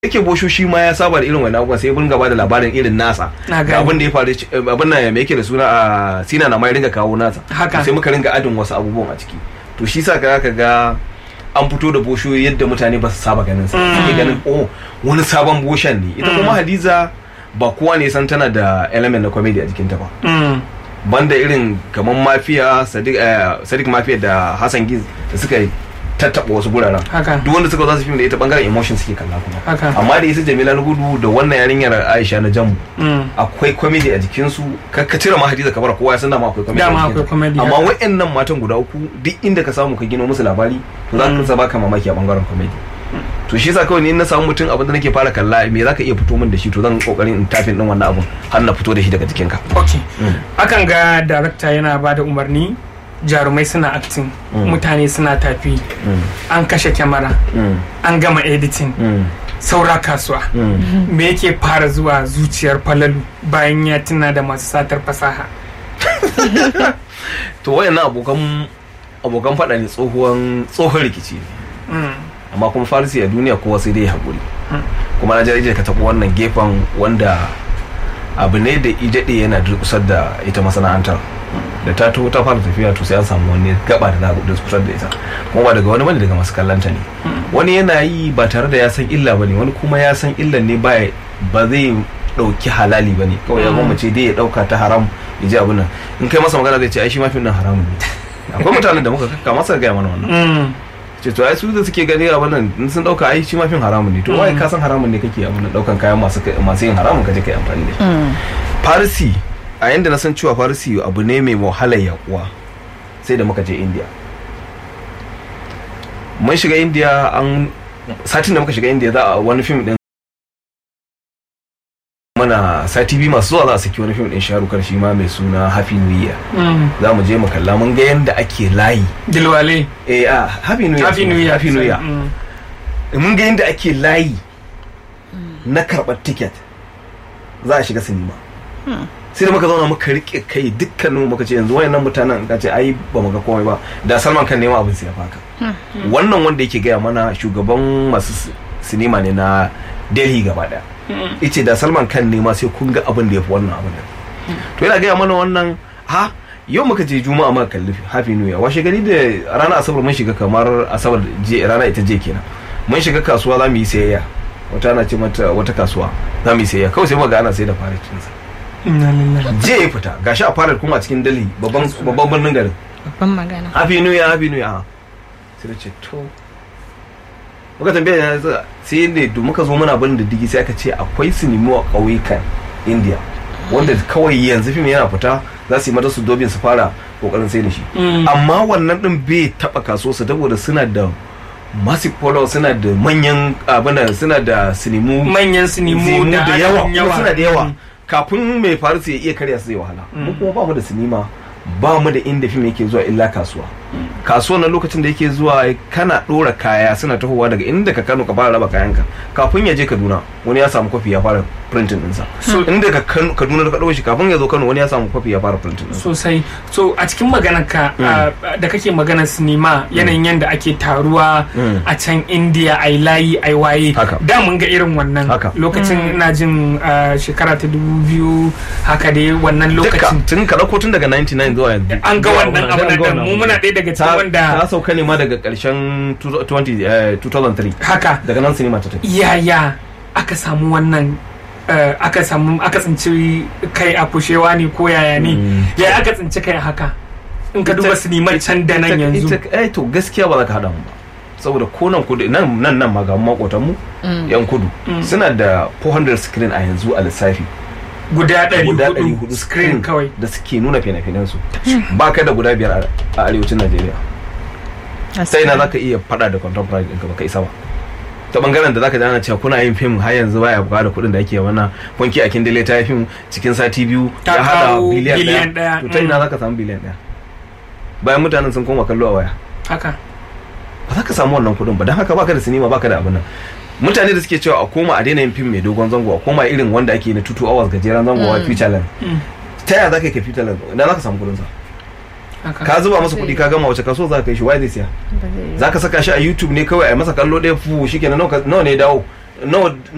yake bosho shi ma ya saba da irin wani abubuwan sai ya bunga ba da labarin irin nasa Na da gane. abin da ya faru abin nan me yake da suna a sina na mai ringa kawo nasa Haka. sai muka ringa adin wasu abubuwan a ciki to shi sa ka ga an fito da bosho yadda mutane ba su saba ganin sa suke ganin oh wani sabon boshan ne ita kuma hadiza ba kowa ne san tana da element na comedy a jikinta ba Mm. banda irin kamar mafiya sadiq eh, sadiq mafiya da hassan giz da suka tattaɓa wasu guraren Haka. duk wanda suka za su fim da ita bangaren emotion suke kalla kuma Haka. amma da isa jamila na gudu da wannan yarinyar aisha na jamu Mm. akwai comedy a jikinsu ka ka cire ma hadiza kabar kowa ya san dama akwai comedy a Dama jikinsu. akwai comedy, amma haka. wa'annan matan guda uku duk inda ka samu ka gino musu labari to za ka baka mamaki a bangaren comedy to shi yasa kawai ni in na samu mutum abin da nake fara kalla me za ka iya fito min da shi to zan kokarin in tafin din wannan abun har na fito da shi daga jikinka ok akan ga darakta yana ba da umarni jarumai suna acting mutane suna tafi an kashe kyamara an gama editing saura kasuwa me yake fara zuwa zuciyar falalu bayan ya tuna da masu satar fasaha to wayannan abokan abokan faɗa ne tsohon tsohon rikici ne Mm. amma kuma farisi a duniya kowa sai dai haƙuri kuma na jarije ka taɓa wannan gefen wanda abu ne da idaɗe yana durƙusar da ita masana'antar da ta taho ta fara tafiya to sai an samu wani gaba da za a durƙusar da ita kuma ba daga wani bane daga masu kallanta ne wani yana yi ba tare da ya san illa bane wani kuma ya san illan ne ba ba zai ɗauki halali bane kawai ya gwammace dai ya ɗauka ta haram ya ji abin nan in kai masa magana zai ce ai shi ma fim nan haramun ne akwai mutanen da muka kakka masa gaya mana wannan Mm. ce to ai su da suke gani abin nan in sun dauka ai shi ma fin haramun ne to wai ka san haramun ne kake abin nan daukan kayan masu masu yin haramun kaje kai amfani da shi farisi a yanda na san cewa farisi abu ne mai wahalar yakuwa sai da muka je india mun shiga india an satin da muka shiga india za a wani fim din mana sati biyu masu zuwa za a saki wani fim din sharukar shi ma mai suna happy new year Mm. za mu je mu kalla mun ga yanda ake layi dilwale eh a happy new year happy new year happy new year Mm. mun ga yadda ake layi na karɓar tiket za a shiga sinima sai da muka zauna muka rike kai dukkanin muka ce yanzu wayannan mutanen ka ce ai ba mu ga komai ba da salman kan nema abin siya faka wannan wanda yake gaya mana shugaban masu si- sinima ne na delhi gaba daya ice da salman kan nema sai kun ga abin da ya fi wannan abin da to yana gaya mana wannan ha yau muka je juma'a muka kalli happy new year washe gari da ranar asabar mun shiga kamar asabar je rana ita je kenan mun shiga kasuwa za mu yi sayayya wata ana ce mata wata kasuwa za mu yi sayayya kawai sai muka ga ana sai da faracinsa Inna lillahi. je ya fita gashi a farar kuma a cikin dali babban babban birnin garin babban magana happy new year happy new year sai da ce to muka tambaya ya sai ne da muka zo muna bin diddigi sai aka ce akwai sinimo a ƙauyukan india wanda kawai yanzu fim yana fita za su yi mata su dobin su fara kokarin sai da shi Mm. amma wannan din bai taba kaso su saboda suna da massive follow suna da manyan abin suna da sinimu manyan sinimu sinimu da da yawa adadin kuma suna da yawa Mm. kafin mai faru su ya iya karya su zai wahala mu kuma ba mu da sinima ba mu da inda fim yake zuwa illa kasuwa kasuwa na lokacin da yake zuwa kana dora kaya suna tahowa daga inda ka kano ka fara raba kayanka kafin ya je kaduna wani ya samu kwafi ya fara printing dinsa inda ka Kano- kaduna da ka ɗauko shi kafin ya zo kano wani ya samu kwafi ya fara printing dinsa sosai so a cikin maganarka uh, da kake maganar sinima yanayin yadda ake taruwa Mm. a can indiya ai layi ai waye Haka. da mun ga irin wannan Haka. lokacin ina jin uh, shekara ta dubu biyu haka dai wannan duka lokacin tun ka ɗauko tun daga 99 zuwa yanzu an ga wannan abu An na ga da wannan mu abu. muna ɗaya daga cikin ta wanda ta sauka ne ma daga ƙarshen 20, eh, 2003 haka daga nan sinima ta tafi yaya aka samu wannan uh, aka samu aka tsinci kai a kushewa ne ko yaya ne Mm. yaya aka tsinci kai haka in ka duba Ita- sinimar can da nan ita- yanzu ita- eh to gaskiya ba za ka haɗa mu ba saboda ko nan kudu nan nan nan ma ga makotan mu yan kudu suna da 400 screen a yanzu a lissafi guda guda 400 400 screen kawai da suke nuna fina-finan su ba ka da guda biyar a- a arewacin Najeriya sai na zaka iya fada da contemporary ɗinka ba ka isa ba ta bangaren da zaka ji ana cewa kuna yin fim har yanzu baya buƙatar kuɗin da ake wannan funky a kindile ta yi fim cikin sati biyu Ta ya hada kawo biliyan biliyan ɗaya ɗaya, to ta ina mm. zaka samu biliyan ɗaya bayan mutanen sun koma kallo a waya haka ba za ka samu wannan kuɗin ba don haka baka da sinima baka da abin nan mutane da suke cewa a koma a daina yin fim mai dogon zango a koma irin wanda ake na 2 hours gajeren zango wa future land Mm. ta yaya za ka yi ka future land idan za ka samu kuɗin sa haka ka zuba masa kuɗi ka gama wace kaso za ka kai shi wai zai siya za ka saka shi a youtube ne kawai a masa kallo ɗaya fu shi kenan nawa ka- nawa ne ya dawo nawa